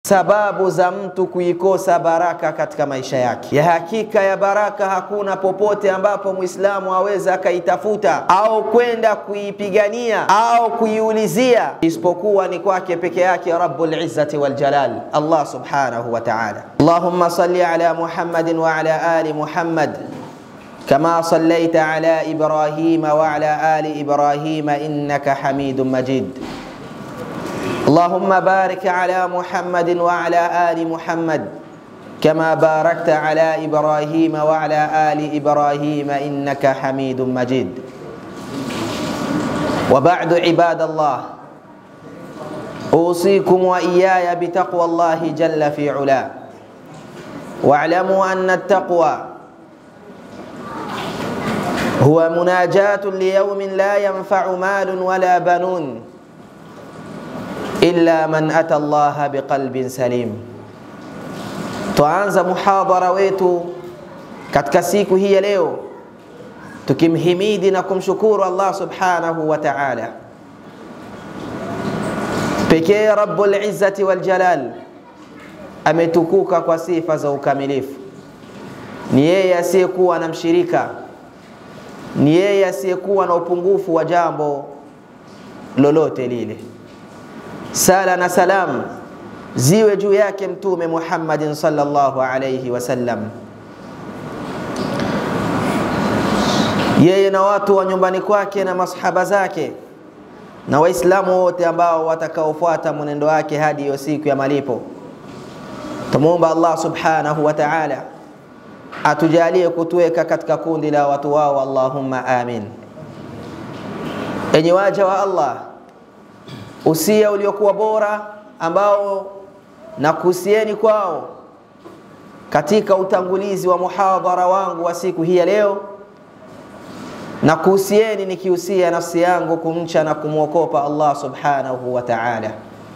sababu za mtu kuikosa baraka katika maisha yake. Ya hakika ya baraka hakuna popote ambapo Muislamu aweza akaitafuta au kwenda kuipigania au kuiulizia isipokuwa ni kwake peke yake Rabbul Izzati wal Jalal, Allah subhanahu wa ta'ala. Allahumma salli ala Muhammadin wa ala ali Muhammad كما صليت على ابراهيم وعلى ال ابراهيم انك حميد مجيد اللهم بارك على محمد وعلى ال محمد كما باركت على ابراهيم وعلى ال ابراهيم انك حميد مجيد وبعد عباد الله اوصيكم واياي بتقوى الله جل في علاه واعلموا ان التقوى هو مناجاة ليوم لا ينفع مال ولا بنون إلا من أتى الله بقلب سليم Twaanza muhadhara wetu katika siku hii ya leo tukimhimidi na kumshukuru Allah subhanahu wa ta'ala pekee Rabbul Izzati wal Jalal ametukuka kwa sifa za ukamilifu. Ni yeye asiyekuwa na mshirika ni yeye asiyekuwa na upungufu wa jambo lolote lile. Sala na salam ziwe juu yake Mtume Muhammadin sallallahu alayhi wasallam, yeye na watu wa nyumbani kwake na masahaba zake na Waislamu wote ambao watakaofuata mwenendo wake hadi hiyo siku ya malipo. Tumuomba Allah subhanahu wa ta'ala atujalie kutuweka katika kundi la watu wao, Allahumma amin. Enyi waja wa Allah, usia uliokuwa bora ambao nakuhusieni kwao katika utangulizi wa muhadhara wangu wa siku hii ya leo, na kuhusieni nikihusia nafsi yangu kumcha na kumwokopa Allah subhanahu wa ta'ala,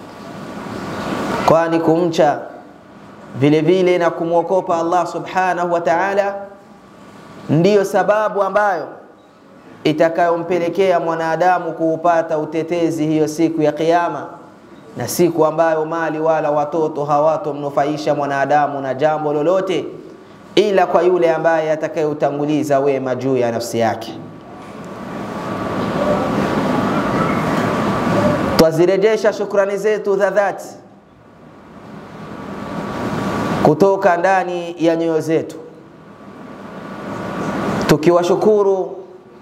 kwani kumcha vile vile na kumwokopa Allah subhanahu wa ta'ala ndiyo sababu ambayo itakayompelekea mwanadamu kuupata utetezi hiyo siku ya Kiyama, na siku ambayo mali wala watoto hawatomnufaisha mwanadamu na jambo lolote ila kwa yule ambaye atakayeutanguliza wema juu ya nafsi yake. Twazirejesha shukrani zetu za dhati kutoka ndani ya nyoyo zetu tukiwashukuru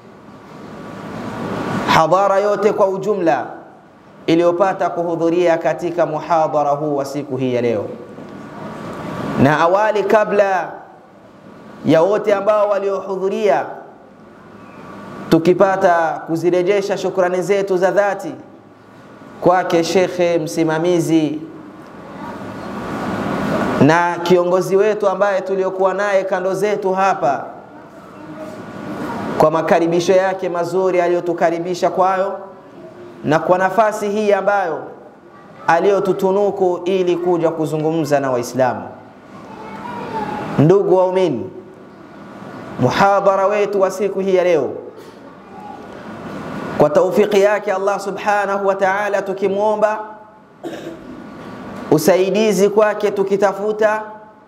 hadhara yote kwa ujumla iliyopata kuhudhuria katika muhadhara huu wa siku hii ya leo, na awali, kabla ya wote ambao waliohudhuria, tukipata kuzirejesha shukrani zetu za dhati kwake shekhe msimamizi na kiongozi wetu ambaye tuliokuwa naye kando zetu hapa kwa makaribisho yake mazuri aliyotukaribisha kwayo na kwa nafasi hii ambayo aliyotutunuku ili kuja kuzungumza na Waislamu. Ndugu waumini, muhadhara wetu wa siku hii ya leo kwa taufiki yake Allah subhanahu wa ta'ala, tukimwomba usaidizi kwake tukitafuta,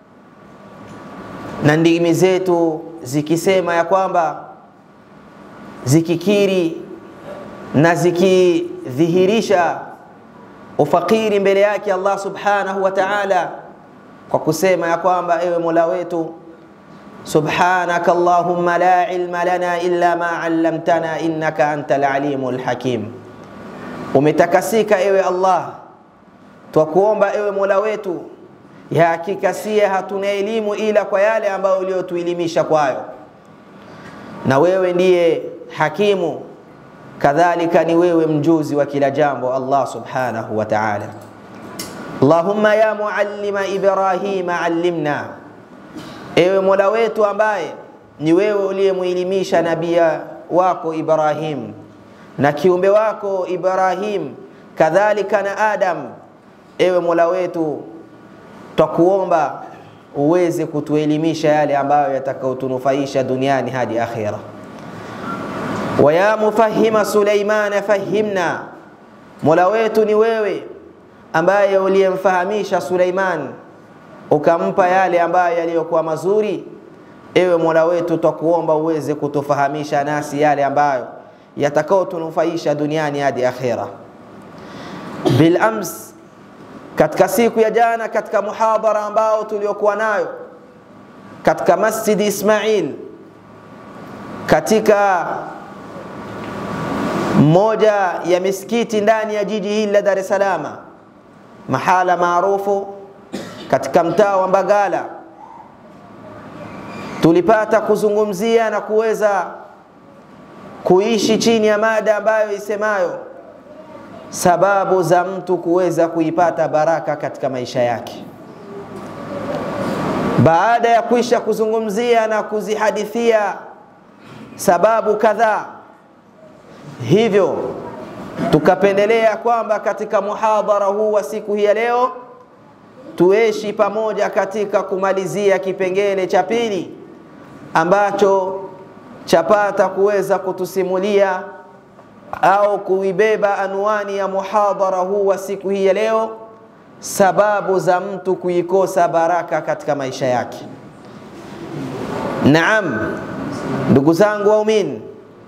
na ndimi zetu zikisema ya kwamba zikikiri na zikidhihirisha ufakiri mbele yake Allah subhanahu wa ta'ala, kwa kusema ya kwamba ewe Mola wetu, subhanaka allahumma la ilma lana illa ma allamtana innaka antal alimul hakim, umetakasika ewe Allah twakuomba ewe Mola wetu, ya hakika siye hatuna elimu ila kwa yale ambayo uliyotuelimisha kwayo, na wewe ndiye hakimu, kadhalika ni wewe mjuzi wa kila jambo. Allah subhanahu wa ta'ala. Allahumma ya muallima Ibrahima allimna, ewe Mola wetu ambaye ni wewe uliyemuelimisha nabii wako Ibrahim na kiumbe wako Ibrahim, kadhalika na Adam Ewe Mola wetu, twakuomba uweze kutuelimisha yale ambayo yatakayotunufaisha duniani hadi akhira. Wa ya mufahima Suleimana fahimna, Mola wetu ni wewe ambaye uliyemfahamisha Suleiman ukampa yale ambayo yaliyokuwa mazuri, ewe Mola wetu, twakuomba uweze kutufahamisha nasi yale ambayo yatakayotunufaisha duniani hadi akhera. Bil ams, katika siku ya jana, katika muhadhara ambao tuliokuwa nayo katika Masjidi Ismail katika moja ya misikiti ndani ya jiji hili la Dar es Salaam, mahala maarufu katika mtaa wa Mbagala, tulipata kuzungumzia na kuweza kuishi chini ya mada ambayo isemayo sababu za mtu kuweza kuipata baraka katika maisha yake. Baada ya kuisha kuzungumzia na kuzihadithia sababu kadhaa, hivyo tukapendelea kwamba katika muhadhara huu wa siku hii ya leo tuishi pamoja katika kumalizia kipengele cha pili ambacho chapata kuweza kutusimulia au kuibeba anwani ya muhadhara huu wa siku hii ya leo, sababu za mtu kuikosa baraka katika maisha yake. Naam, ndugu zangu waumini,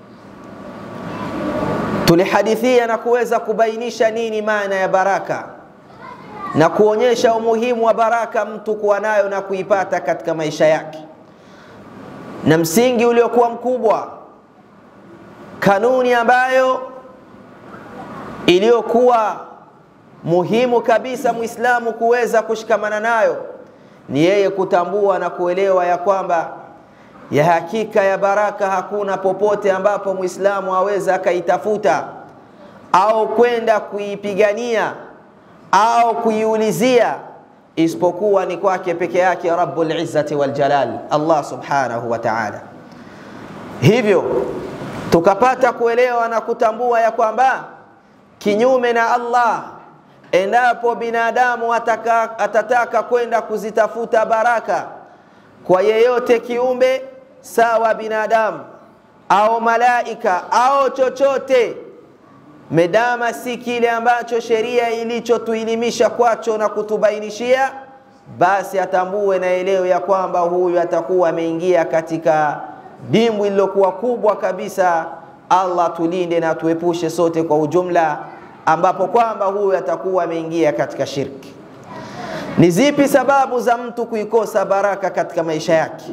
tulihadithia na kuweza kubainisha nini maana ya baraka na kuonyesha umuhimu wa baraka mtu kuwa nayo na kuipata katika maisha yake, na msingi uliokuwa mkubwa, kanuni ambayo iliyokuwa muhimu kabisa Muislamu kuweza kushikamana nayo ni yeye kutambua na kuelewa ya kwamba ya hakika ya baraka hakuna popote ambapo Muislamu aweza akaitafuta au kwenda kuipigania au kuiulizia isipokuwa ni kwake peke yake Rabbul Izzati wal Jalal, Allah subhanahu wa ta'ala. Hivyo tukapata kuelewa na kutambua ya kwamba kinyume na Allah, endapo binadamu ataka, atataka kwenda kuzitafuta baraka kwa yeyote kiumbe, sawa binadamu au malaika au chochote medama si kile ambacho sheria ilichotuilimisha kwacho na kutubainishia, basi atambue na elewe ya kwamba huyu atakuwa ameingia katika dimbwi lililokuwa kubwa kabisa. Allah tulinde na tuepushe sote kwa ujumla, ambapo kwamba huyu atakuwa ameingia katika shirki. Ni zipi sababu za mtu kuikosa baraka katika maisha yake?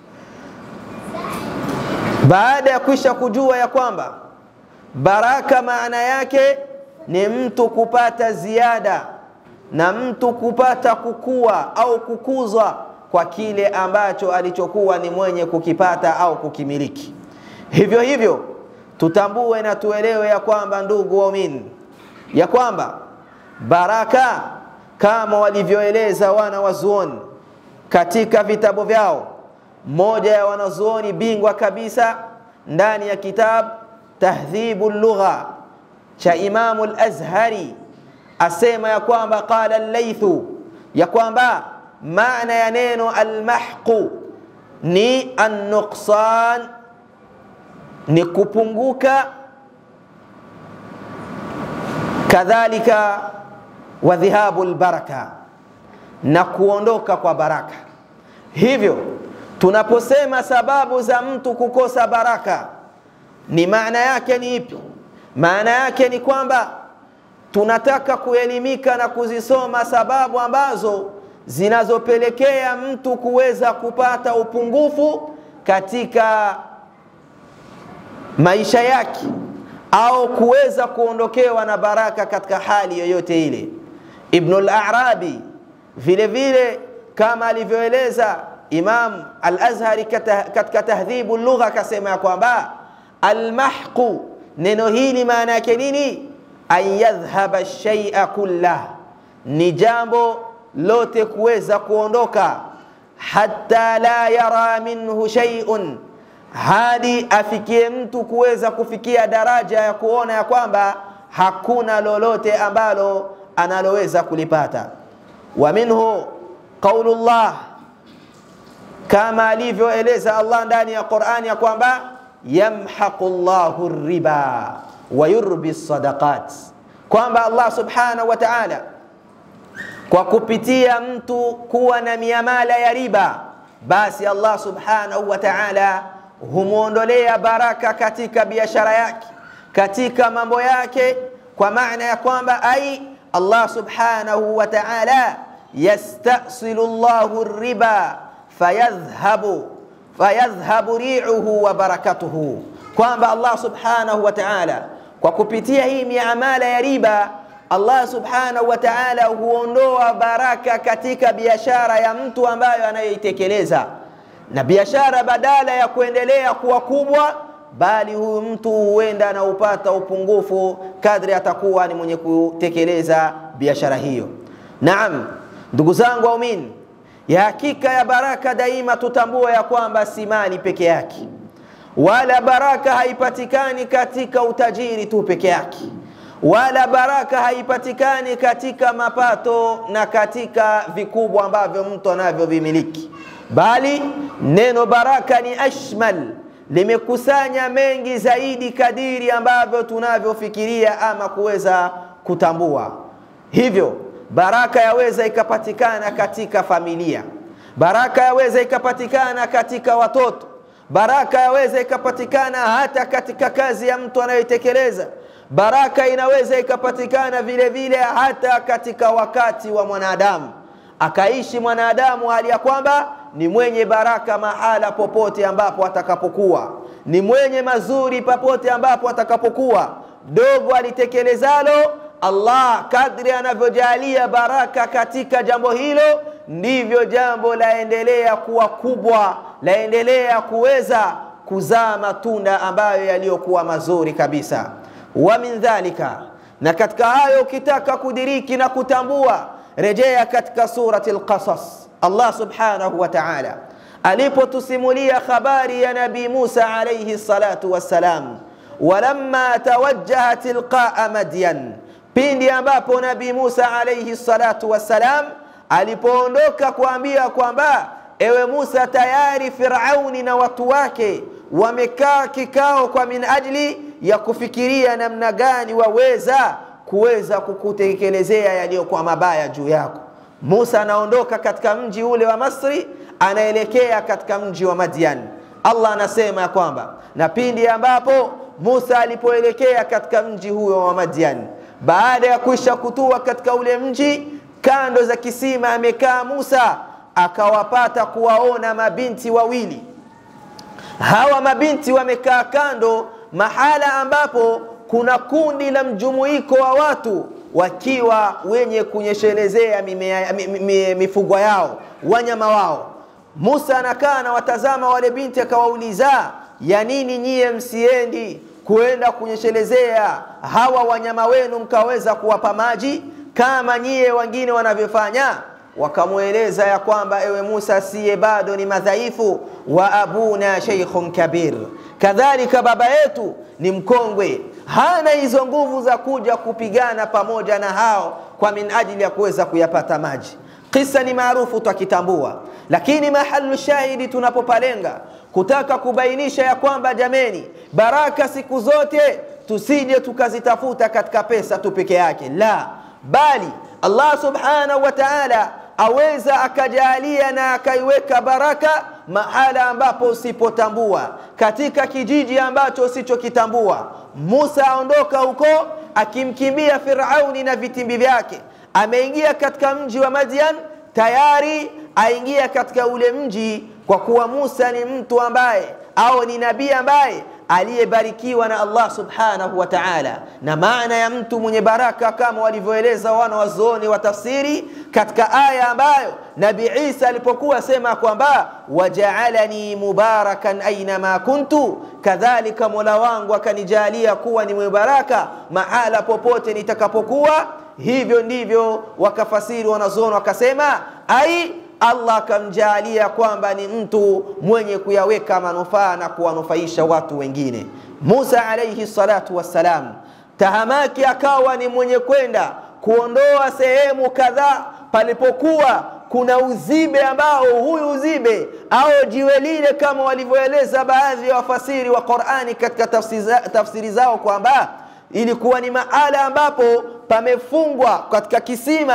Baada ya kwisha kujua ya kwamba baraka maana yake ni mtu kupata ziada na mtu kupata kukua au kukuzwa kwa kile ambacho alichokuwa ni mwenye kukipata au kukimiliki. Hivyo hivyo tutambue na tuelewe ya kwamba, ndugu waumini, ya kwamba baraka kama walivyoeleza wana wazuoni katika vitabu vyao, moja ya wanazuoni bingwa kabisa ndani ya kitabu Tahdhibu lugha cha Imamu al-Azhari asema ya kwamba qala al-Laythu, ya kwamba maana ya neno almahqu ni an-nuqsan, ni kupunguka, kadhalika wa dhihabu al-baraka, na kuondoka kwa baraka. Hivyo tunaposema sababu za mtu kukosa baraka ni maana yake ni ipi? Maana yake ni kwamba tunataka kuelimika na kuzisoma sababu ambazo zinazopelekea mtu kuweza kupata upungufu katika maisha yake au kuweza kuondokewa na baraka katika hali yoyote ile. Ibnul Arabi vile vile kama alivyoeleza Imam Al-Azhari katika Tahdhibu Lugha akasema ya kwamba almahqu, neno hili maana yake nini? An yadhhaba shay'a kullah, ni jambo lote kuweza kuondoka, hatta la yara minhu shay'un, hadi afikie mtu kuweza kufikia daraja ya kuona ya kwamba hakuna lolote ambalo analoweza kulipata. Wa minhu qaulullah, kama alivyoeleza Allah ndani ya Qur'ani ya kwamba yamhaqu llahu riba wa yurbi sadaqat, kwamba Allah subhanahu wa ta'ala kwa kupitia mtu kuwa na miamala ya riba, basi Allah subhanahu wa ta'ala humwondolea baraka katika biashara yake, katika mambo yake, kwa maana ya kwamba ai Allah subhanahu wa ta'ala yastasilu Allahu riba fayadhhabu fayadhhabu ri'uhu wa barakatuhu, kwamba Allah subhanahu wa ta'ala kwa kupitia hii miamala ya riba Allah subhanahu wa ta'ala huondoa baraka katika biashara ya mtu ambayo anayoitekeleza, na biashara badala ya kuendelea kuwa kubwa, bali huyu mtu huenda anaupata upungufu kadri atakuwa ni mwenye kutekeleza biashara hiyo. Naam, ndugu zangu waumini, ya hakika ya baraka daima tutambue ya kwamba si mali peke yake, wala baraka haipatikani katika utajiri tu peke yake wala baraka haipatikani katika mapato na katika vikubwa ambavyo mtu anavyovimiliki, bali neno baraka ni ashmal, limekusanya mengi zaidi kadiri ambavyo tunavyofikiria ama kuweza kutambua. Hivyo baraka yaweza ikapatikana katika familia, baraka yaweza ikapatikana katika watoto, baraka yaweza ikapatikana hata katika kazi ya mtu anayoitekeleza baraka inaweza ikapatikana vile vile hata katika wakati wa mwanadamu, akaishi mwanadamu hali ya kwamba ni mwenye baraka mahala popote ambapo atakapokuwa, ni mwenye mazuri popote ambapo atakapokuwa. Dogo alitekelezalo Allah, kadri anavyojalia baraka katika jambo hilo, ndivyo jambo laendelea kuwa kubwa, laendelea kuweza kuzaa matunda ambayo yaliyokuwa mazuri kabisa wa min dhalika, na katika hayo ukitaka kudiriki na kutambua, rejea katika surati Al-Qasas. Allah subhanahu wa ta'ala alipotusimulia habari ya Nabii Musa alayhi salatu wassalam, walamma tawajjaha tilqaa Madyan, pindi ambapo Nabii Musa alayhi salatu wassalam alipoondoka kuambia kwamba ewe Musa, tayari Firauni na watu wake wamekaa kikao kwa min ajli ya kufikiria namna gani waweza kuweza kukutekelezea yaliyokuwa mabaya juu yako. Musa anaondoka katika mji ule wa Masri, anaelekea katika mji wa Madian. Allah anasema ya kwamba na pindi ambapo Musa alipoelekea katika mji huyo wa Madian, baada ya kuisha kutua katika ule mji, kando za kisima amekaa Musa, akawapata kuwaona mabinti wawili. Hawa mabinti wamekaa kando mahala ambapo kuna kundi la mjumuiko wa watu wakiwa wenye kunyeshelezea mifugo yao wanyama wao. Musa anakaa na watazama wale binti, akawauliza ya nini nyie msiendi kuenda kunyeshelezea hawa wanyama wenu mkaweza kuwapa maji kama nyie wengine wanavyofanya? Wakamweleza ya kwamba ewe Musa, siye bado ni madhaifu, wa abuna sheikhun kabir kadhalika baba yetu ni mkongwe, hana hizo nguvu za kuja kupigana pamoja na hao kwa min ajili ya kuweza kuyapata maji. Kisa ni maarufu twakitambua, lakini mahalu shahidi tunapopalenga kutaka kubainisha ya kwamba jameni, baraka siku zote tusije tukazitafuta katika pesa tu peke yake, la bali Allah subhanahu wa ta'ala aweza akajalia na akaiweka baraka mahala ambapo usipotambua, katika kijiji ambacho usichokitambua. Musa aondoka huko akimkimbia Firauni na vitimbi vyake, ameingia katika mji wa Madian, tayari aingia katika ule mji, kwa kuwa Musa ni mtu ambaye au ni nabii ambaye aliyebarikiwa na Allah subhanahu wa ta'ala. Na maana ya mtu mwenye baraka kama walivyoeleza wana wazuoni wa tafsiri katika aya ambayo Nabi Isa alipokuwa sema kwamba wajaalani mubarakan ainama kuntu, kadhalika mola wangu akanijalia kuwa ni mubaraka mahala popote nitakapokuwa. Hivyo ndivyo wakafasiri wanazuoni wakasema ai Allah akamjaalia kwamba ni mtu mwenye kuyaweka manufaa na kuwanufaisha watu wengine. Musa alayhi salatu wassalam, tahamaki akawa ni mwenye kwenda kuondoa sehemu kadhaa palipokuwa kuna uzibe ambao huyu uzibe au jiwe lile kama walivyoeleza baadhi ya wafasiri wa Qur'ani katika tafsiri zao kwamba ilikuwa ni mahala ambapo pamefungwa katika kisima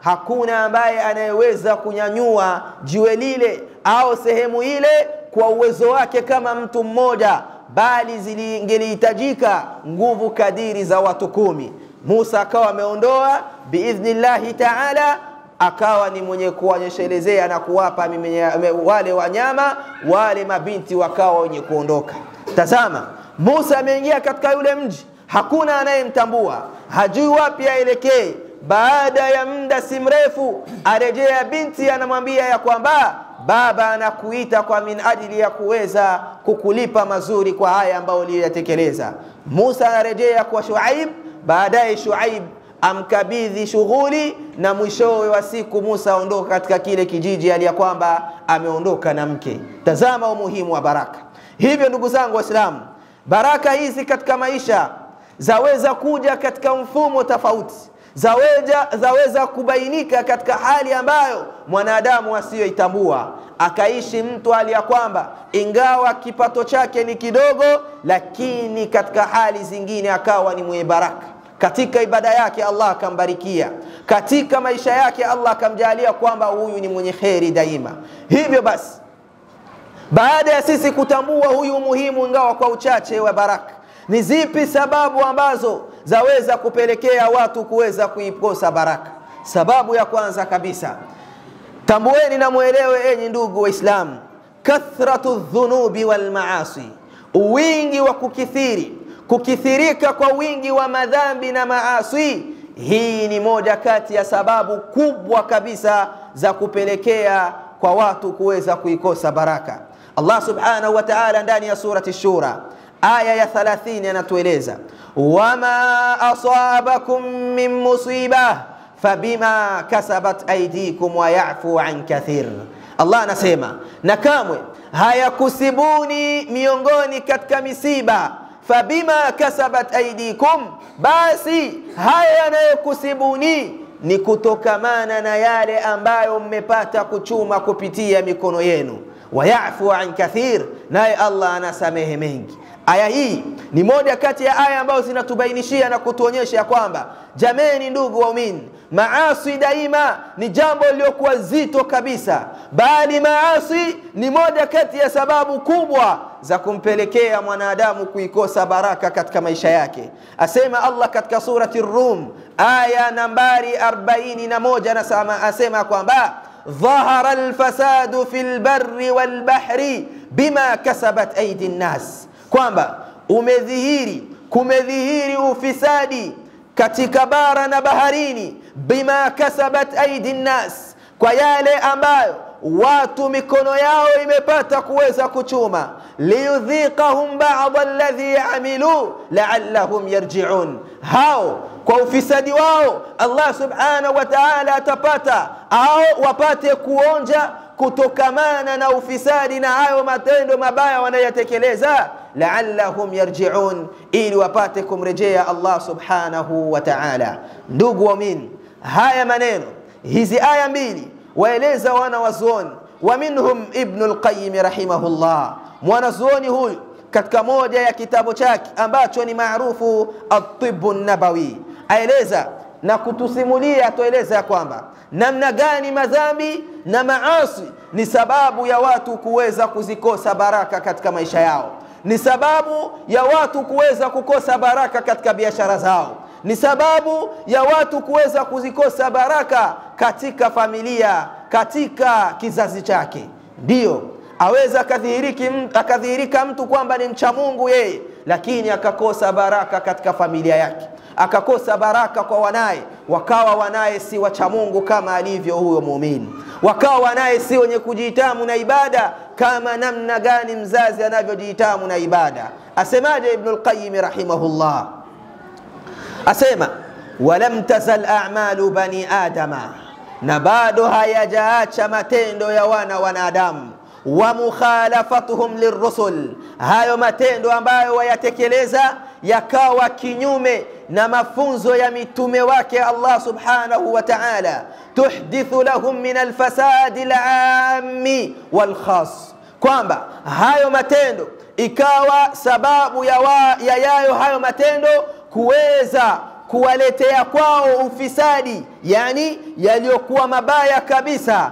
hakuna ambaye anayeweza kunyanyua jiwe lile au sehemu ile kwa uwezo wake kama mtu mmoja, bali zingelihitajika nguvu kadiri za watu kumi. Musa akawa ameondoa biidhnillahi taala, akawa ni mwenye kuonyeshelezea na kuwapa wale wanyama, wale mabinti wakawa wenye kuondoka. Tazama, Musa ameingia katika yule mji, hakuna anayemtambua, hajui wapi aelekee. Baada ya muda si mrefu, arejea binti, anamwambia ya kwamba baba anakuita kwa min ajili ya kuweza kukulipa mazuri kwa haya ambayo uliyoyatekeleza. Musa anarejea kwa Shuaib, baadaye Shuaib amkabidhi shughuli, na mwishowe wa siku Musa aondoka katika kile kijiji hali ya kwamba ameondoka na mke. Tazama umuhimu wa baraka. Hivyo ndugu zangu Waislamu, baraka hizi katika maisha zaweza kuja katika mfumo tofauti zaweza, zaweza kubainika katika hali ambayo mwanadamu asiyoitambua akaishi mtu hali ya kwamba ingawa kipato chake ni kidogo, lakini katika hali zingine akawa ni mwenye baraka katika ibada yake, Allah akambarikia katika maisha yake, Allah akamjalia kwamba huyu ni mwenye kheri daima. Hivyo basi, baada ya sisi kutambua huyu umuhimu, ingawa kwa uchache wa baraka, ni zipi sababu ambazo zaweza kupelekea watu kuweza kuikosa baraka? Sababu ya kwanza kabisa, tambueni na mwelewe, enyi ndugu Waislamu, kathratu dhunubi wal maasi, wingi wa kukithiri, kukithirika kwa wingi wa madhambi na maasi. Hii ni moja kati ya sababu kubwa kabisa za kupelekea kwa watu kuweza kuikosa baraka. Allah subhanahu wa ta'ala ndani ya surati Shura aya ya 30 anatueleza wama asabakum min musiba fabima kasabat aydikum wa yafu an kathir. Allah anasema na kamwe hayakusibuni miongoni katika misiba, fabima kasabat aydikum, basi haya yanayokusibuni ni kutokamana na yale ambayo mmepata kuchuma kupitia mikono yenu wayafu an kathir, naye Allah anasamehe mengi. Aya hii ni moja kati ya aya ambazo zinatubainishia na kutuonyesha kwamba jameni, ndugu waumini, maasi daima ni jambo lililokuwa zito kabisa, bali maasi ni moja kati ya sababu kubwa za kumpelekea mwanadamu kuikosa baraka katika maisha yake. Asema Allah katika surati Rum aya nambari 41 nasema, asema kwamba dhahara alfasadu fi lbari walbahri bima kasabat aidi nnas, kwamba umedhihiri, kumedhihiri ufisadi katika bara na baharini, bima kasabat aidi nnas, kwa yale ambayo watu mikono yao imepata kuweza kuchuma, liyudhiqahum ba'd alladhi amilu la'allahum yarji'un, hao kwa ufisadi wao Allah subhanahu wa ta'ala atapata au wapate kuonja kutokamana na ufisadi na hayo matendo mabaya wanayotekeleza, la'allahum yarji'un, ili wapate kumrejea Allah subhanahu wa ta'ala. Ndugu waumini, haya maneno hizi aya mbili waeleza wana wazuoni wa minhum Ibnu al-Qayyim rahimahullah, mwanazuoni huyu katika moja ya kitabu chake ambacho ni maarufu At-Tibbu Nabawi aeleza na kutusimulia, atueleza ya kwamba namna gani madhambi na maasi ni sababu ya watu kuweza kuzikosa baraka katika maisha yao, ni sababu ya watu kuweza kukosa baraka katika biashara zao, ni sababu ya watu kuweza kuzikosa baraka katika familia, katika kizazi chake. Ndiyo aweza akadhihirika mtu kwamba ni mcha Mungu yeye, lakini akakosa baraka katika familia yake, akakosa baraka kwa wanaye, wakawa wanaye si wacha Mungu kama alivyo huyo muumini, wakawa wanaye si wenye kujitamu na ibada kama namna gani mzazi anavyojitamu na ibada. Asemaje Ibnul Qayyim rahimahullah? Asema walam tazal a'malu bani adama, na bado hayajaacha matendo ya wana wanadamu wa mukhalafatuhum lirusul, hayo matendo ambayo wayatekeleza yakawa kinyume na mafunzo ya mitume wake Allah subhanahu wa ta'ala, tuhdithu lahum min alfasadi alami walkhas, kwamba hayo matendo ikawa sababu ya, wa, ya yayo hayo matendo kuweza kuwaletea kwao ufisadi, yani yaliyokuwa mabaya kabisa,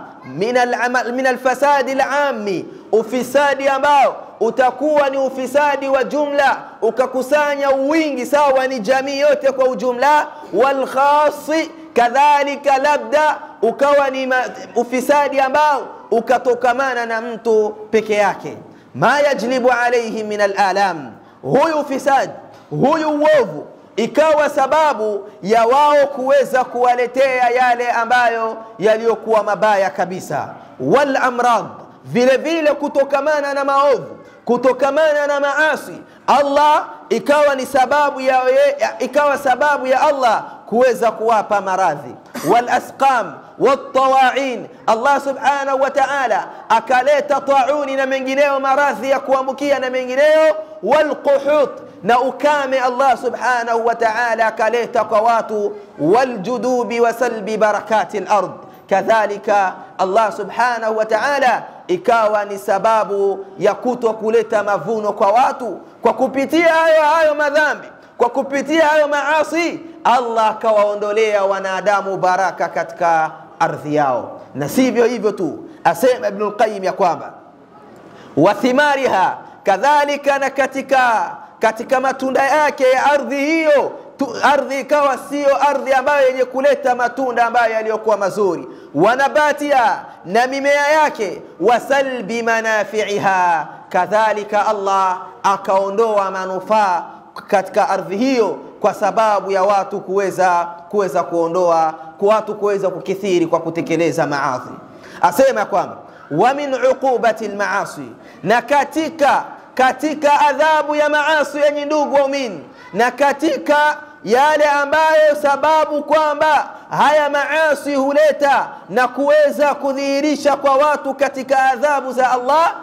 min alfasadi alami, ufisadi ambao utakuwa ni ufisadi wa jumla, ukakusanya wingi sawa ni jamii yote kwa ujumla, walkhasi kadhalika, labda ukawa ni ufisadi ambao ukatokamana na mtu peke yake, ma yajlibu alaihi min alalam, huyu ufisadi, huyu uovu ikawa sababu ya wao kuweza kuwaletea yale ambayo yaliyokuwa mabaya kabisa, wal amrad, vile vile kutokamana na maovu, kutokamana na maasi, Allah ikawa ni sababu ya, ikawa sababu ya Allah kuweza kuwapa maradhi, wal asqam watawain, Allah subhanahu wa ta'ala akaleta tauni na mengineyo, maradhi ya kuambukia na mengineyo, walquhut na ukame Allah subhanahu wa ta'ala akaleta kwa watu, waljudubi wa salbi barakati lard, kadhalika Allah subhanahu wa ta'ala ikawa ni sababu ya kuto kuleta mavuno kwa watu kwa kupitia hayo hayo madhambi, kwa kupitia hayo maasi, Allah akawaondolea wanadamu baraka katika ardhi yao. Na sivyo hivyo tu, asema Ibnul Qayyim ya kwamba wathimariha, kadhalika na katika katika matunda yake ya ardhi hiyo tu, ardhi ikawa siyo ardhi ambayo yenye kuleta matunda ambayo yaliyokuwa mazuri, wanabatia na mimea yake, wasalbi manafiiha, kadhalika Allah akaondoa manufaa katika ardhi hiyo kwa sababu ya watu kuweza kuweza kuondoa kwa watu kuweza kukithiri kwa kutekeleza maasi. Asema kwamba wa min uqubati lmaasi, na katika katika adhabu ya maasi yenye ndugu waumini, na katika yale ambayo sababu kwamba haya maasi huleta na kuweza kudhihirisha kwa watu katika adhabu za Allah,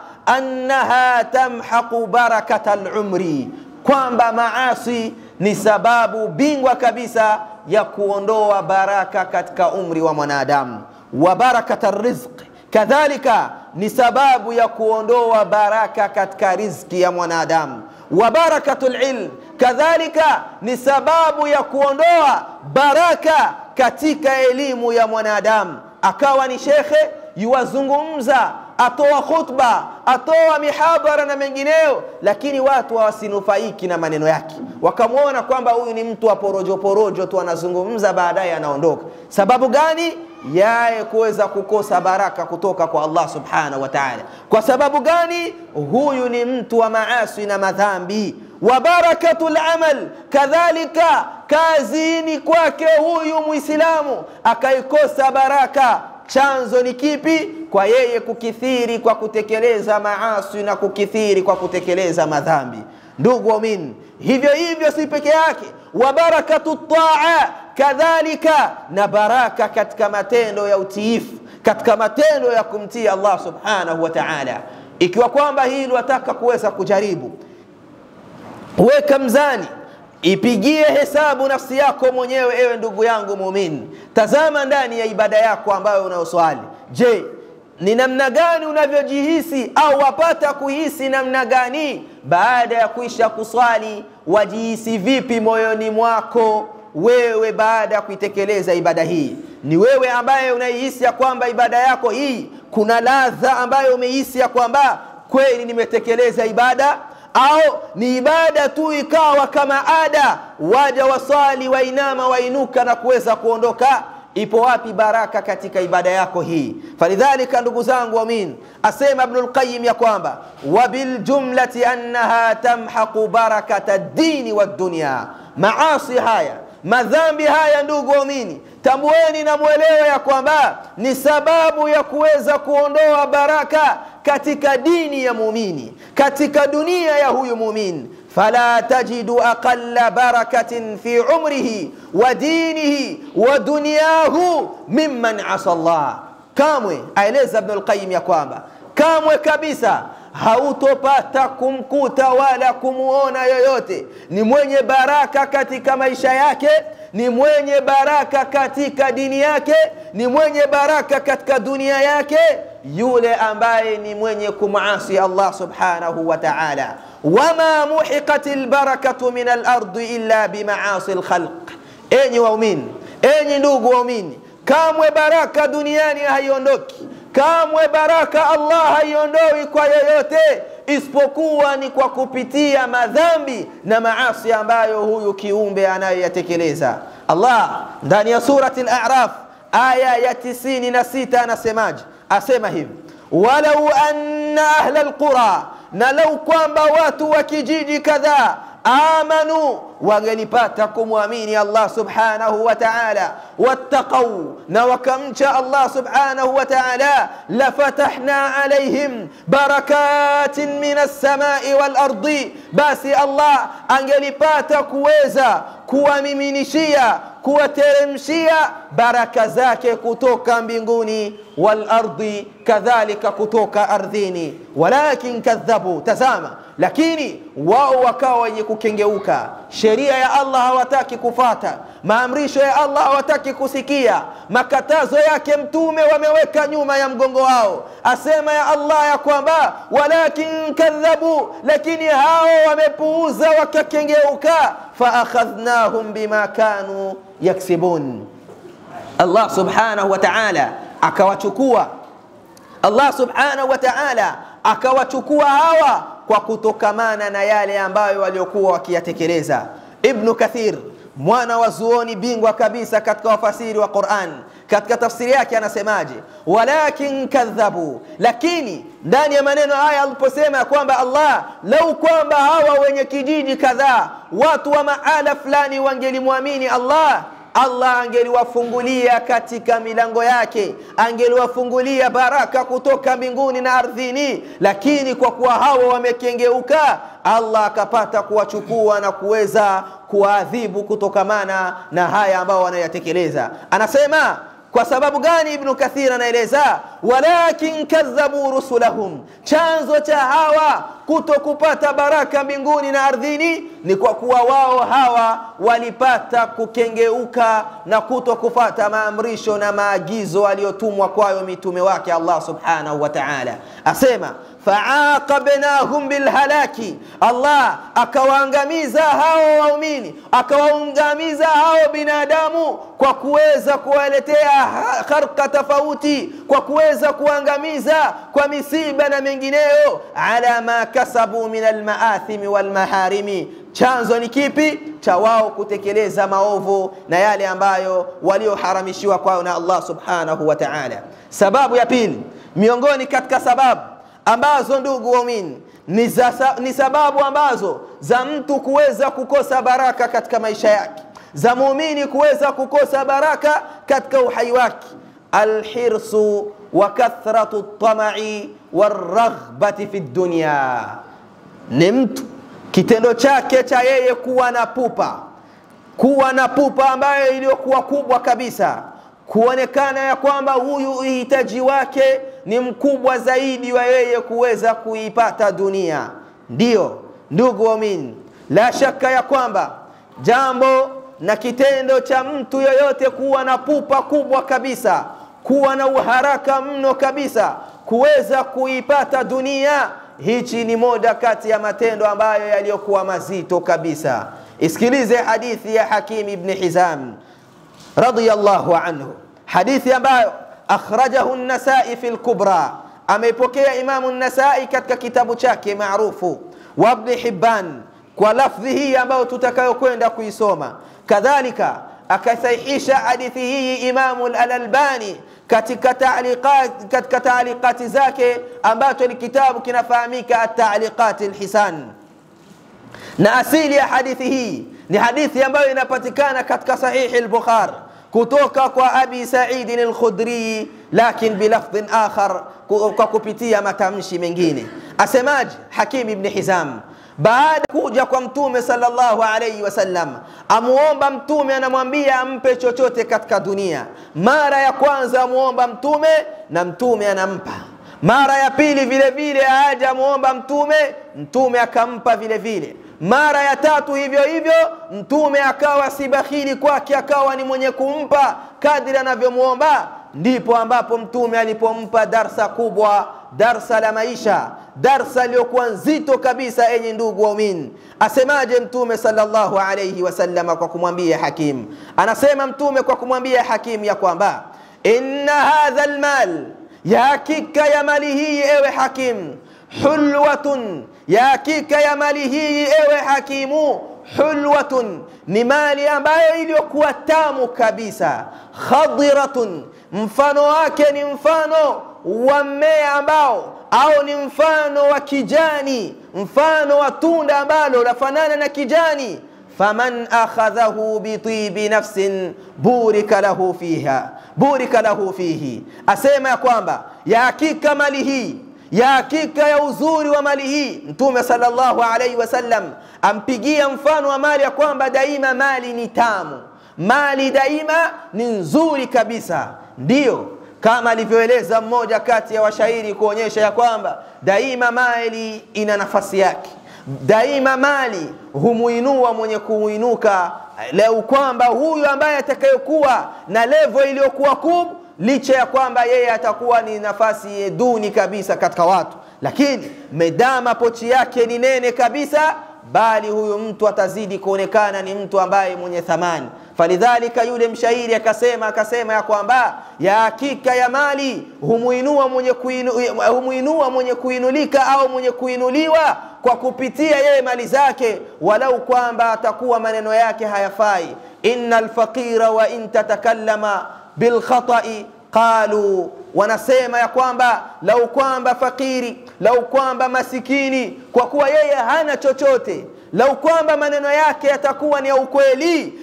annaha tamhaqu barakata lumri, kwamba maasi ni sababu bingwa kabisa ya kuondoa baraka katika umri wa mwanadamu, wa barakata rizqi kadhalika ni sababu ya kuondoa baraka katika rizki ya mwanadamu. Wa barakatul ilm kadhalika ni sababu ya kuondoa baraka katika elimu ya mwanadamu. Akawa ni shekhe yuwazungumza, atoa khutba, atoa mihadhara na mengineyo, lakini watu hawasinufaiki na maneno yake, wakamwona kwamba huyu ni mtu wa porojo porojo tu, anazungumza baadaye anaondoka. Sababu gani? yaye kuweza kukosa baraka kutoka kwa Allah subhanahu wa ta'ala. Kwa sababu gani? Huyu ni mtu wa maasi na madhambi. Wa barakatul amal, kadhalika kazini kwake huyu Muislamu akaikosa baraka. Chanzo ni kipi? Kwa yeye kukithiri kwa kutekeleza maasi na kukithiri kwa kutekeleza madhambi. Ndugu waumini, hivyo hivyo si peke yake, wa barakatu taa kadhalika na baraka katika matendo ya utiifu, katika matendo ya kumtii Allah subhanahu wa ta'ala. Ikiwa kwamba hili wataka kuweza kujaribu, weka mzani, ipigie hesabu nafsi yako mwenyewe, ewe ndugu yangu muumini. Tazama ndani ya ibada yako ambayo unayoswali. Je, ni namna gani unavyojihisi au wapata kuhisi namna gani baada ya kuisha kuswali? Wajihisi vipi moyoni mwako wewe baada ya kuitekeleza ibada hii? Ni wewe ambaye unaihisi ya kwamba ibada yako hii kuna ladha ambayo umeihisi ya kwamba kweli nimetekeleza ibada, au ni ibada tu ikawa kama ada, waja waswali, wainama, wainuka na kuweza kuondoka? Ipo wapi baraka katika ibada yako hii? Falidhalika, ndugu zangu waumini, asema Ibnul Qayyim ya kwamba wabiljumlati annaha tamhaqu barakata dini wa dunya, maasi haya madhambi haya, ndugu waumini, tambueni na mwelewe ya kwamba ni sababu ya kuweza kuondoa baraka katika dini ya muumini, katika dunia ya huyu muumini. fala tajidu aqalla barakatin fi umrihi wa dinihi wa dunyahu mimman asa Allah. Kamwe aeleza Ibnul Qayyim ya kwamba kamwe kabisa hautopata kumkuta wala kumuona yoyote ni mwenye baraka katika maisha yake, ni mwenye baraka katika dini yake, ni mwenye baraka katika dunia yake, yule ambaye ni mwenye kumasi Allah subhanahu wa ta'ala. wama muhiqat albarakatu min alardi illa bimaasi alkhalq, enyi waumini enyi ndugu waumini kamwe baraka duniani haiondoki kamwe baraka allah haiondoi kwa yoyote isipokuwa ni kwa kupitia madhambi na maasi ambayo huyu kiumbe anayoyatekeleza allah ndani ya surati al-a'raf aya ya 96 anasemaje asema hivi walau anna ahla alqura na lau kwamba watu wa kijiji kadhaa amanu wangelipata kumwamini Allah subhanahu wa ta'ala wattaqau na wakamcha Allah subhanahu wa ta'ala lafatahna alaihim barakatin min as-samai wal ardi basi Allah angelipata kuweza kuwamiminishia kuwateremshia baraka zake kutoka mbinguni wal ardi kadhalika kutoka ardhini walakin kadhabu tazama lakini wao wakawa wenye kukengeuka sheria ya Allah hawataki kufata maamrisho ya Allah hawataki kusikia makatazo yake mtume wameweka nyuma ya mgongo wao asema ya Allah ya kwamba walakin kadhabu lakini hao wamepuuza wakakengeuka faakhadhnahum bima kanu yaksibun Allah subhanahu wa ta'ala akawachukua Allah subhanahu wa ta'ala akawachukua hawa kwa kutokamana na yale ambayo waliokuwa wakiyatekeleza Ibn Kathir mwana wa zuoni bingwa kabisa katika wafasiri wa Qur'an katika tafsiri yake anasemaje walakin kadhabu lakini ndani ya maneno haya aliposema ya kwamba Allah lau kwamba hawa wenye kijiji kadhaa watu wa maala fulani wangelimwamini Allah Allah angeliwafungulia katika milango yake, angeliwafungulia baraka kutoka mbinguni na ardhini, lakini kwa kuwa hawa wamekengeuka, Allah akapata kuwachukua na kuweza kuwaadhibu kutokamana na haya ambao wanayatekeleza. Anasema kwa sababu gani? Ibnu Kathir anaeleza walakin kadhabu rusulahum, chanzo cha hawa kuto kupata baraka mbinguni na ardhini ni kwa kuwa wao hawa walipata kukengeuka na kuto kufata maamrisho na maagizo aliyotumwa kwayo mitume wake Allah subhanahu wa ta'ala. Asema faaqabnahum bilhalaki, Allah akawaangamiza hao waumini, akawaangamiza hao binadamu kwa kuweza kuwaletea harka tofauti, kwa kuweza kuangamiza kwa misiba na mengineyo, ala ma kasabu min almaathimi walmaharimi. Chanzo ni kipi? Cha wao kutekeleza maovu na yale ambayo walioharamishiwa kwao na Allah subhanahu wa ta'ala. Sababu ya pili miongoni katika sababu ambazo ndugu waumini ni, za, ni sababu ambazo za mtu kuweza kukosa baraka katika maisha yake, za muumini kuweza kukosa baraka katika uhai wake, alhirsu wa kathratu tamai waraghbati fi dunya, ni mtu kitendo chake cha yeye kuwa na pupa, kuwa na pupa ambayo iliyokuwa kubwa kabisa, kuonekana ya kwamba huyu uhitaji wake ni mkubwa zaidi wa yeye kuweza kuipata dunia. Ndiyo ndugu waumini, la shaka ya kwamba jambo na kitendo cha mtu yoyote kuwa na pupa kubwa kabisa, kuwa na uharaka mno kabisa kuweza kuipata dunia, hichi ni moja kati ya matendo ambayo yaliyokuwa mazito kabisa. Isikilize hadithi ya Hakim ibn Hizam radiyallahu anhu, hadithi ambayo akhrajahu an-Nasai fi al-Kubra, ameipokea Imamu an-Nasai katika kitabu chake maarufu wa Ibn Hibban kwa lafdhi hii ambayo tutakayokwenda kuisoma. Kadhalika akasahihisha hadithi hii Imamu al-Albani katika taaliqat katika taaliqati zake ambacho ni kitabu kinafahamika at-Taaliqat al-Hisan. Na asili ya hadithi hii ni hadithi ambayo inapatikana katika sahihi al-Bukhari kutoka kwa Abi Sa'id al-Khudri, lakin bilafdhin akhar, kwa kupitia matamshi mengine. Asemaje Hakim ibn Hizam baada kuja kwa Mtume sallallahu alayhi wasallam, amuomba Mtume, anamwambia ampe chochote katika dunia. Mara ya kwanza amuomba Mtume na Mtume anampa. Mara ya pili vile vile aja amuomba Mtume, Mtume akampa vile vile mara ya tatu hivyo hivyo, mtume akawa si bakhili kwake, akawa ni mwenye kumpa kadri anavyomwomba. Ndipo ambapo mtume alipompa darsa kubwa, darsa la maisha, darsa iliyokuwa nzito kabisa enye ndugu waumini asemaje mtume sallallahu alayhi wasallam kwa kumwambia hakim anasema mtume kwa kumwambia hakim ya kwamba inna hadha almal ya hakika ya mali hii ewe hakim hulwatun ya hakika ya mali hii ewe hakimu hulwatun ni mali ambayo iliyokuwa tamu kabisa khadiratun mfano wake ni mfano wa mmea ambao au ni mfano wa kijani mfano wa tunda ambalo lafanana na kijani faman akhadhahu bitibi nafsin burika lahu fiha burika lahu fihi asema ya kwamba ya hakika mali hii ya hakika ya uzuri wa mali hii mtume sallallahu alaihi wasallam ampigia mfano wa mali ya kwamba daima mali ni tamu mali daima ni nzuri kabisa ndiyo kama alivyoeleza mmoja kati ya washairi kuonyesha ya kwamba daima mali ina nafasi yake daima mali humuinua mwenye kuinuka leo kwamba huyu ambaye atakayekuwa na levo iliyokuwa kubwa licha ya kwamba yeye atakuwa ni nafasi duni kabisa katika watu lakini medama pochi yake ni nene kabisa bali huyu mtu atazidi kuonekana ni mtu ambaye mwenye thamani falidhalika yule mshairi akasema akasema ya kwamba ya hakika ya mali humuinua mwenye, kuinu, humuinua mwenye kuinulika au mwenye kuinuliwa kwa kupitia yeye mali zake walau kwamba atakuwa maneno yake hayafai inna alfaqira wa in tatakallama bilkhatai qalu wanasema ya kwamba lau kwamba fakiri lau kwamba masikini kwa kuwa yeye hana chochote lau kwamba maneno yake yatakuwa ni ya ukweli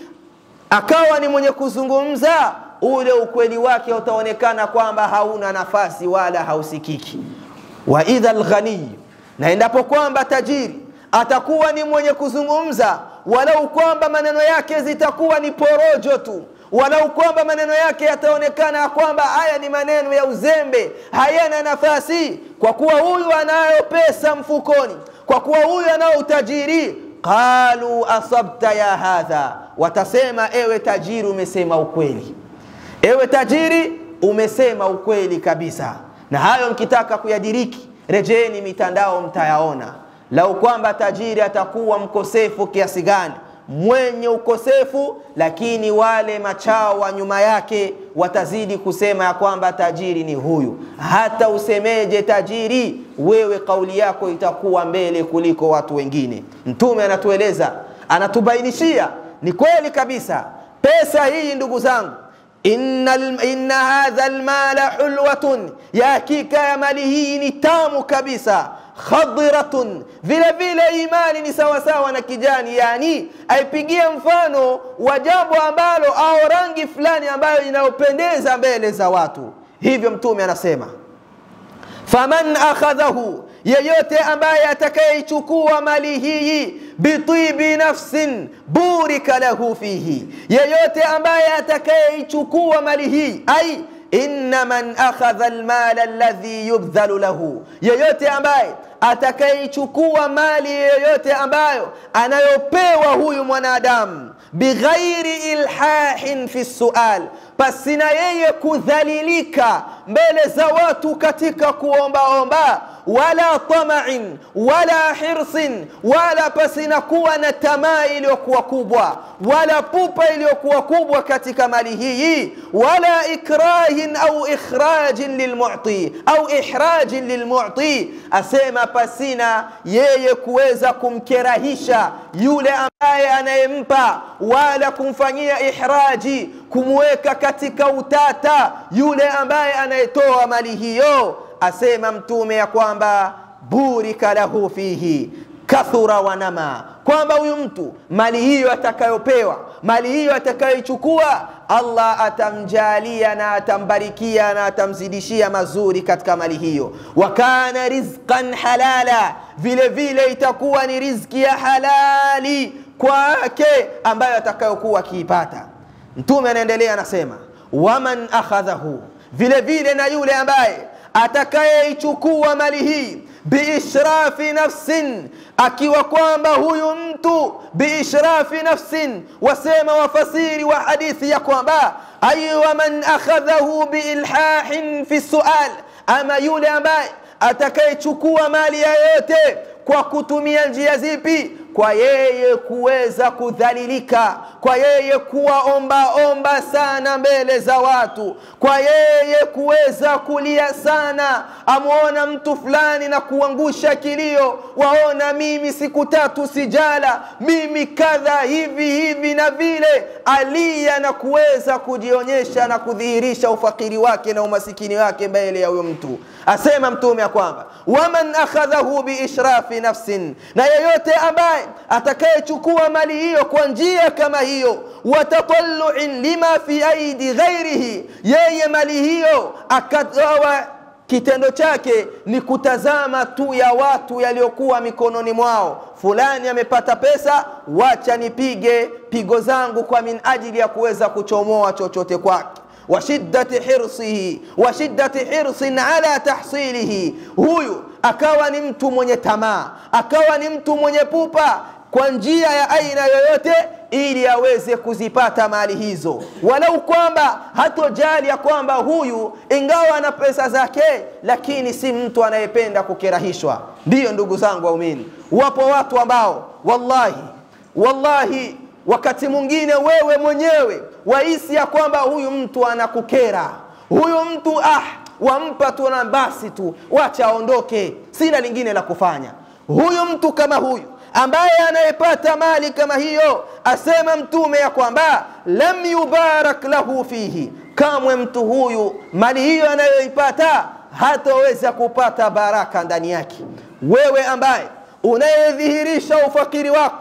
akawa ni mwenye kuzungumza ule ukweli wake utaonekana kwamba hauna nafasi wala hausikiki wa idha lghaniy na endapo kwamba tajiri atakuwa ni mwenye kuzungumza walau kwamba maneno yake zitakuwa ni porojo tu walau kwamba maneno yake yataonekana kwamba haya ni maneno ya uzembe hayana nafasi kwa kuwa huyu anayo pesa mfukoni kwa kuwa huyu anao utajiri qalu asabta ya hadha watasema ewe tajiri umesema ukweli ewe tajiri umesema ukweli kabisa na hayo mkitaka kuyadiriki rejeeni mitandao mtayaona lau kwamba tajiri atakuwa mkosefu kiasi gani mwenye ukosefu lakini wale machao wa nyuma yake watazidi kusema ya kwamba tajiri ni huyu hata usemeje tajiri wewe kauli yako itakuwa mbele kuliko watu wengine mtume anatueleza anatubainishia ni kweli kabisa pesa hii ndugu zangu inna, inna hadha lmala hulwatun ya hakika ya mali hii ni tamu kabisa khadiratun vile vile imani ni sawasawa na kijani yani aipigia mfano wa jambo ambalo au rangi fulani ambayo inayopendeza mbele za watu hivyo mtume anasema faman akhadhahu yeyote ambaye atakayeichukua mali hii bitibi nafsin burika lahu fihi yeyote ambaye atakayeichukua mali hii ai inna man akhadha almala alladhi yubdhalu lahu yeyote ambaye atakayeichukua mali yoyote ambayo anayopewa huyu mwanadamu bighairi ilhahin fi sual pasina yeye kudhalilika mbele za watu katika kuombaomba wala tamain wala hirsin wala pasina kuwa na tamaa iliyokuwa kubwa wala pupa iliyokuwa kubwa katika mali hii wala ikrahin au ikhrajin lilmuti au ihrajin lilmuti asema pasina yeye kuweza kumkerahisha yule ambaye anayempa wala kumfanyia ihraji kumweka katika utata yule ambaye anayetoa mali hiyo asema mtume ya kwamba burika lahu fihi kathura wanama kwamba huyu mtu mali hiyo atakayopewa mali hiyo atakayoichukua allah atamjalia na atambarikia na atamzidishia mazuri katika mali hiyo wa kana rizqan halala vile vile itakuwa ni rizki ya halali kwake ambayo atakayokuwa akiipata mtume anaendelea anasema waman akhadhahu vile vile na yule ambaye atakayeichukua mali hii biishrafi nafsin akiwa kwamba huyu mtu biishrafi nafsin wasema wafasiri wa hadithi ya kwamba ay waman akhadhahu biilhahin fi sual ama yule ambaye atakayechukua mali ya yoyote kwa kutumia njia zipi kwa yeye kuweza kudhalilika kwa yeye kuwaombaomba sana mbele za watu kwa yeye kuweza kulia sana amwona mtu fulani na kuangusha kilio waona mimi siku tatu sijala mimi kadha hivi hivi na vile alia na kuweza kujionyesha na kudhihirisha ufakiri wake na umasikini wake mbele ya huyo mtu asema mtume ya kwamba waman akhadhahu biishrafi nafsin na yeyote ambaye atakayechukua mali hiyo kwa njia kama hiyo watatalluin lima fi aidi ghairihi yeye mali hiyo akatoa kitendo chake ni kutazama tu ya watu yaliyokuwa mikononi mwao fulani amepata pesa wacha nipige pigo zangu kwa min ajili ya kuweza kuchomoa chochote kwake washiddati hirsihi washiddati hirsin ala tahsilihi huyu akawa ni mtu mwenye tamaa akawa ni mtu mwenye pupa kwa njia ya aina yoyote ili aweze kuzipata mali hizo walau kwamba hatojali ya kwamba huyu ingawa ana pesa zake lakini si mtu anayependa kukirahishwa ndiyo ndugu zangu waumini wapo watu ambao wallahi wallahi wakati mwingine wewe mwenyewe wahisi ya kwamba huyu mtu anakukera huyu mtu ah wampa tu na basi tu wacha aondoke sina lingine la kufanya huyu mtu kama huyu ambaye anayepata mali kama hiyo asema mtume ya kwamba lam yubarak lahu fihi kamwe mtu huyu mali hiyo anayoipata hataweza kupata baraka ndani yake wewe ambaye unayedhihirisha ufakiri wako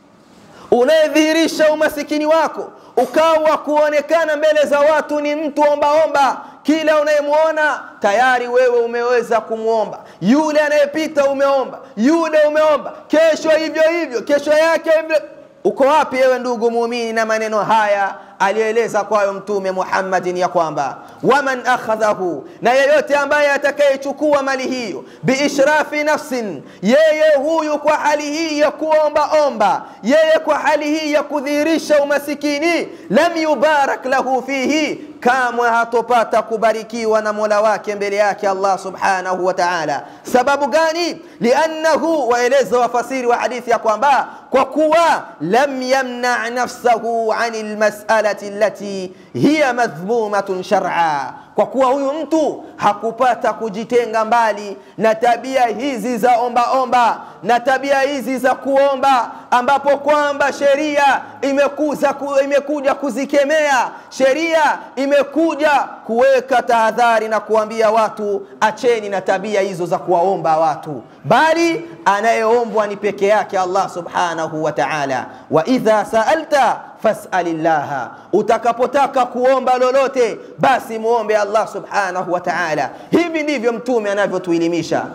unayedhihirisha umasikini wako ukawa kuonekana mbele za watu ni mtu ombaomba kila unayemwona tayari wewe umeweza kumwomba yule anayepita umeomba yule umeomba kesho hivyo hivyo kesho yake hivyo uko wapi ewe ndugu muumini na maneno haya alieleza kwayo mtume muhammadin ya kwamba waman akhadhahu na yeyote ambaye atakayechukua mali hiyo biishrafi nafsin yeye huyu kwa hali hii ya kuombaomba yeye kwa hali hii ya kudhihirisha umasikini lam yubarak lahu fihi kamwe hatopata kubarikiwa na mola wake mbele yake allah subhanahu wa taala sababu gani liannahu waeleza wafasiri wa hadithi ya kwamba kwa kuwa lam yamna nafsahu ani lmasalati allati hiya madhmumatun shar'a kwa kuwa huyu mtu hakupata kujitenga mbali na tabia hizi za ombaomba omba, na tabia hizi za kuomba ambapo kwamba sheria imekuza ku, imekuja kuzikemea sheria imekuja kuweka tahadhari na kuambia watu acheni na tabia hizo za kuwaomba watu bali anayeombwa ni peke yake allah subhanahu wa taala wa idha saalta fasalillaha utakapotaka kuomba lolote basi muombe allah subhanahu wa taala hivi ndivyo mtume anavyotuelimisha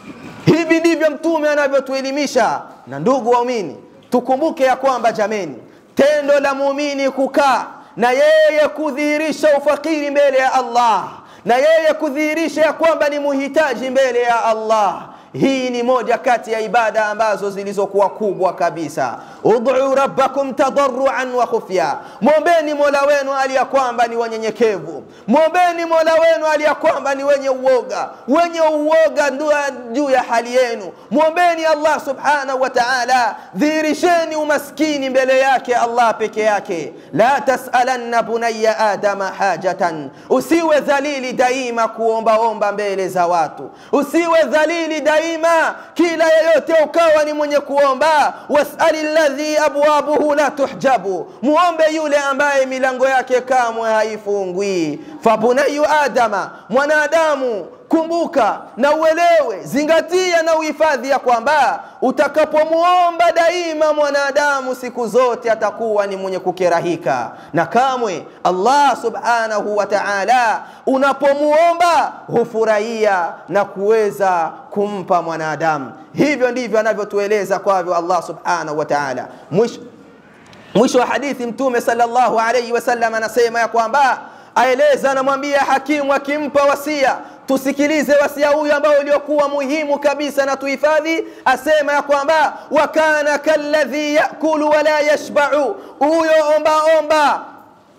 hivi ndivyo mtume anavyotuelimisha na ndugu waumini tukumbuke ya kwamba jameni tendo la muumini kukaa na yeye kudhihirisha ufakiri mbele ya allah na yeye kudhihirisha ya kwamba ni muhitaji mbele ya allah hii ni moja kati ya ibada ambazo zilizokuwa kubwa kabisa ud'u rabbakum tadarruan wa khufya mwombeni mola wenu aliya kwamba ni wanyenyekevu mwombeni mola wenu aliya kwamba ni wenye uoga wenye uoga juu ya hali yenu mwombeni allah subhanahu wa taala dhihirisheni umaskini mbele yake allah peke yake la tasalanna bunaya adama hajatan usiwe dhalili daima kuombaomba mbele za watu usiwe dhalili daima daima kila yeyote ukawa ni mwenye kuomba wasali ladhi abwabuhu la tuhjabu muombe yule ambaye milango yake kamwe haifungwi fabunayu adama mwanadamu kumbuka na uelewe zingatia na uhifadhi ya kwamba utakapomuomba daima mwanadamu siku zote atakuwa ni mwenye kukerahika na kamwe allah subhanahu wa taala unapomuomba hufurahia na kuweza kumpa mwanadamu hivyo ndivyo anavyotueleza kwavyo allah subhanahu wa taala mwisho mwisho wa hadithi mtume salllahu alaihi wasallam anasema ya kwamba aeleza anamwambia hakimu akimpa wasia tusikilize wasia huyu ambao uliokuwa muhimu kabisa na tuhifadhi asema ya kwamba wakana kalladhi yakulu wala yashbau huyo ombaomba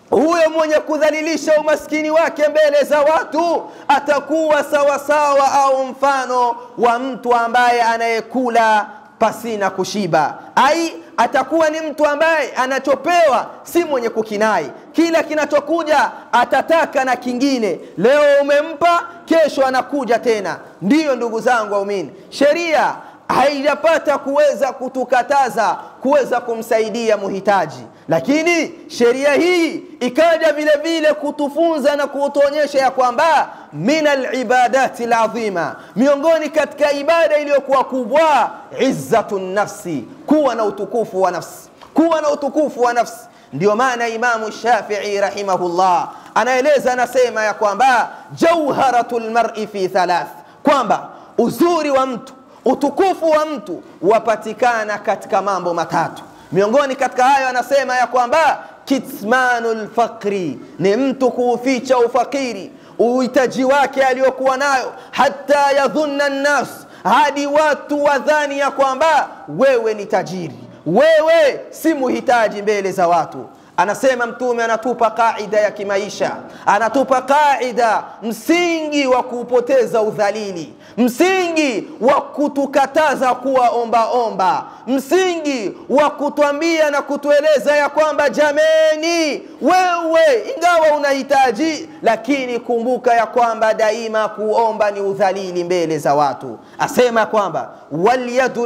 huyo mwenye kudhalilisha umaskini wake mbele za watu atakuwa sawasawa au mfano wa mtu ambaye anayekula pasina kushiba ai atakuwa ni mtu ambaye anachopewa si mwenye kukinai kila kinachokuja atataka na kingine leo umempa kesho anakuja tena ndiyo ndugu zangu waumini sheria haijapata kuweza kutukataza kuweza kumsaidia muhitaji lakini sheria hii ikaja vile vile kutufunza na kutuonyesha ya kwamba min alibadati ladhima miongoni katika ibada iliyokuwa kubwa izzatu nafsi kuwa na utukufu wa nafsi kuwa na utukufu wa nafsi ndio maana imamu shafii rahimahullah anaeleza anasema ya kwamba jauharatu lmari fi thalath kwamba uzuri wa mtu utukufu wa mtu wapatikana katika mambo matatu miongoni katika hayo anasema ya kwamba kitmanu lfaqri ni mtu kuuficha ufakiri uhitaji wake aliyokuwa nayo hata yadhunna nnas hadi watu wadhani ya kwamba wewe ni tajiri wewe si muhitaji mbele za watu anasema mtume anatupa kaida ya kimaisha anatupa kaida msingi wa kupoteza udhalili msingi wa kutukataza kuwa ombaomba msingi wa kutwambia na kutueleza ya kwamba jameni wewe ingawa unahitaji lakini kumbuka ya kwamba daima kuomba ni udhalili mbele za watu asema kwamba walyadu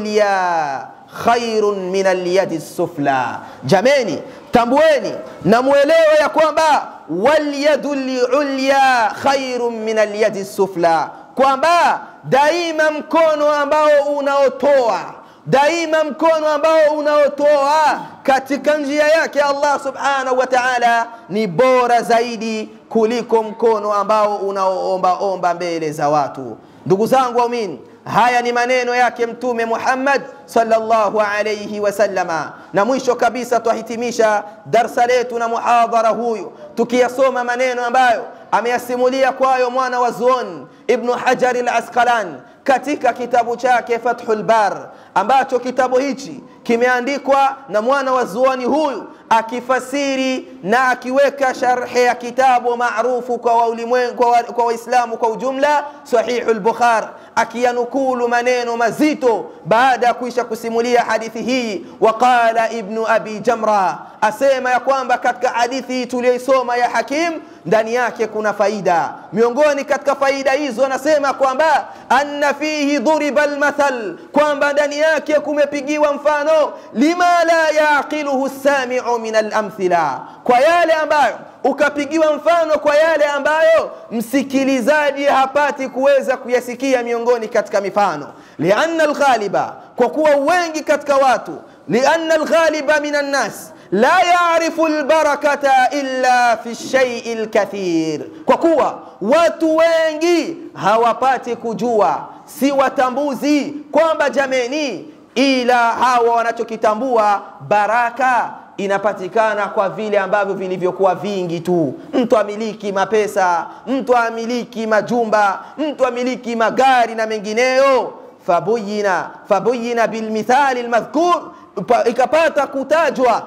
lulya khairun min alyadi sufla jameni tambueni na mwelewe ya kwamba walyadu lulya khairun min alyadi sufla kwamba daima mkono ambao unaotoa daima mkono ambao unaotoa katika njia yake Allah subhanahu wa ta'ala ni bora zaidi kuliko mkono ambao unaoombaomba mbele za watu ndugu zangu waumini haya ni maneno yake mtume Muhammad sallallahu alayhi wasallama na mwisho kabisa twahitimisha darsa letu na muhadhara huyu tukiyasoma maneno ambayo ameyasimulia kwayo mwana wa zuon ibnu hajari al-asqalan katika kitabu chake fathul bar ambacho kitabu hichi kimeandikwa na mwana wa zuoni huyu akifasiri na akiweka sharhe ya kitabu maarufu kwa waislamu kwa, kwa, waislamu kwa ujumla sahihu lbukhar akiyanukulu maneno mazito baada ya kuisha kusimulia hadithi hii waqala ibnu abi jamra asema ya kwamba katika hadithi hii tuliyoisoma ya hakim ndani yake kuna faida miongoni katika faida hizo anasema kwamba anna fihi dhuriba lmathal kwamba ndani yake kumepigiwa mfano lima la yaqiluhu samiu min alamthila kwa yale ambayo ukapigiwa mfano kwa yale ambayo msikilizaji hapati kuweza kuyasikia miongoni katika mifano lianna alghaliba kwa kuwa wengi katika watu lianna alghaliba min annas la yarifu lbarakata illa fi shaii lkathir kwa kuwa watu wengi hawapati kujua si watambuzi kwamba jameni ila hawa wanachokitambua baraka inapatikana kwa vile ambavyo vilivyokuwa vingi tu mtu amiliki mapesa mtu amiliki majumba mtu amiliki magari na mengineyo fabuyina fabuyina bilmithali lmadhkur ikapata kutajwa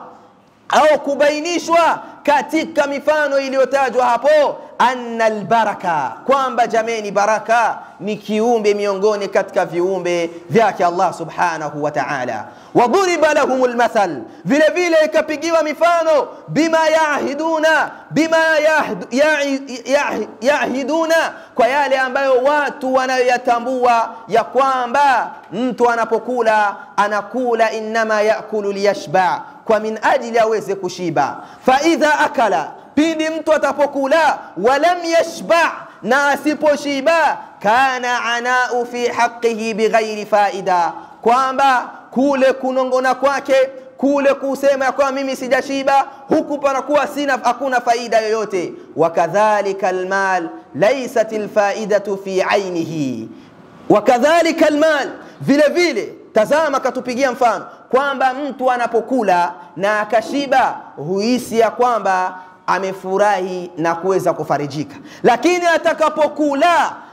au kubainishwa katika mifano iliyotajwa hapo anna albaraka kwamba jameni baraka ni kiumbe miongoni katika viumbe vyake Allah subhanahu wa ta'ala wadhuriba lahum almathal vile vile ikapigiwa mifano bima yahiduna bima yahiduna kwa yale ambayo watu wanayoyatambua ya kwamba mtu anapokula anakula innama yakulu liyashba kwa min ajili aweze kushiba faidha akala pindi mtu atapokula walam yashba na asiposhiba kana anau fi haqihi bighairi faida kwamba kule kunongona kwake kule kusema ya kwamba mimi sijashiba huku panakuwa sina hakuna faida yoyote wakadhalika almal laysat alfaidatu fi ainihi wakadhalika almal vile vile tazama katupigia mfano kwamba mtu anapokula na akashiba huhisi ya kwamba amefurahi na kuweza kufarijika lakini atakapokula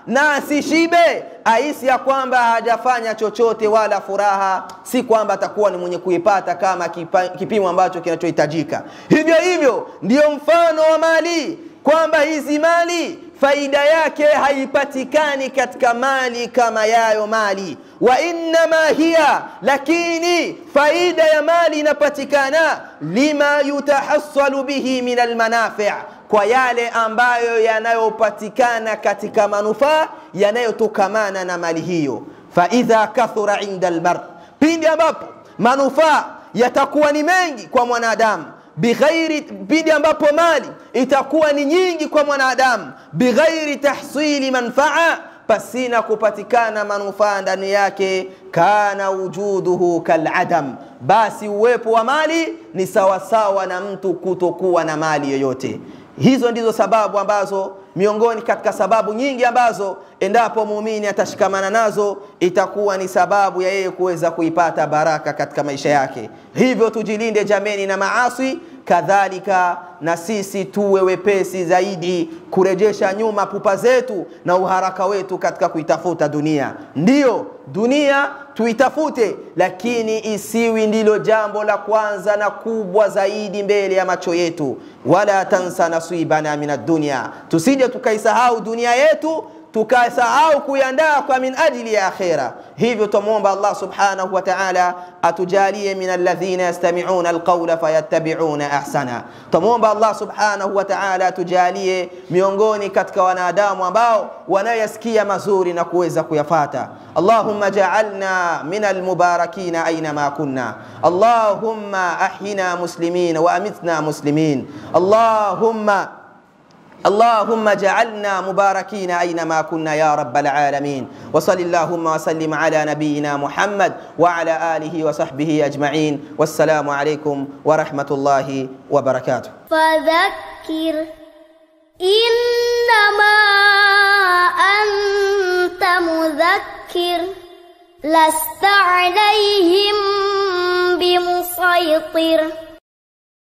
na asishibe ahisi ya kwamba hajafanya chochote wala furaha si kwamba atakuwa ni mwenye kuipata kama kipa, kipimo ambacho kinachohitajika hivyo hivyo ndiyo mfano wa mali kwamba hizi mali faida yake haipatikani katika mali kama yayo mali wa innama hiya lakini faida ya mali inapatikana lima yutahassalu bihi min almanafi' kwa yale ambayo yanayopatikana katika manufaa yanayotokamana na mali hiyo faidha kathura inda almar pindi ambapo manufaa yatakuwa ni mengi kwa mwanadamu bighairi pindi ambapo mali itakuwa ni nyingi kwa mwanadamu bighairi tahsili manfaa pasina kupatikana manufaa ndani yake kana wujuduhu kaladam basi uwepo wa mali ni sawasawa na mtu kutokuwa na mali yoyote hizo ndizo sababu ambazo miongoni katika sababu nyingi ambazo endapo muumini atashikamana nazo itakuwa ni sababu ya yeye kuweza kuipata baraka katika maisha yake hivyo tujilinde jameni na maasi kadhalika na sisi tuwe wepesi zaidi kurejesha nyuma pupa zetu na uharaka wetu katika kuitafuta dunia ndiyo dunia tuitafute lakini isiwi ndilo jambo la kwanza na kubwa zaidi mbele ya macho yetu wala tansa nasibana min addunya tusije tukaisahau dunia yetu tukasahau kuiandaa kwa min ajili ya akhira hivyo tumwomba allah subhanahu wa taala atujalie min alladhina yastamiuna alqaula fayattabiuna ahsana tumwomba allah subhanahu wa taala atujalie miongoni katika wanadamu ambao wanayoyasikia mazuri na kuweza kuyafata اللهم جعلنا من المباركين أينما كنا اللهم أحينا مسلمين وأمتنا مسلمين اللهم اللهم جعلنا مباركين أينما كنا يا رب العالمين وصل اللهم وسلم على نبينا محمد وعلى آله وصحبه أجمعين والسلام عليكم ورحمة الله وبركاته فذكر إنما أنت مذكر لست عليهم بمسيطر